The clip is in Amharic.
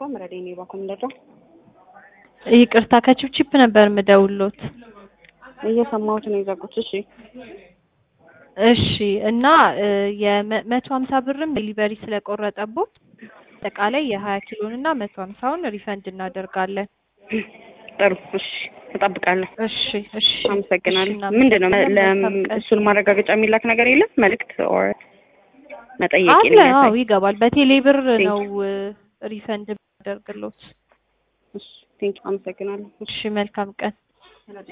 ቴሌኮም ረዴኔ ባኩም እንደዛ ይቅርታ ከቺፕቺፕ ነበር ምደውሎት። እየሰማሁት ነው የዘጉት። እሺ እሺ እና የመቶ ሀምሳ ብርም ዴሊቨሪ ስለቆረጠቦት አጠቃላይ የሀያ ኪሎን እና መቶ ሀምሳውን ሪፈንድ እናደርጋለን። ጥሩ እሺ፣ እጠብቃለሁ። እሺ እሺ አመሰግናለሁ። እሺ፣ ምንድን ነው እናመሰግናለን። መልካም ቀን። እሱን ማረጋገጫ የሚላክ ነገር የለም? መልእክት ኦር መጠየቅ አለ የሚያሳይ? አዎ ይገባል። በቴሌ ብር Thank ነው ሪፈንድ የሚያደርግሎት። እሺ፣ ቴንክ አመሰግናለሁ። እሺ መልካም ቀን።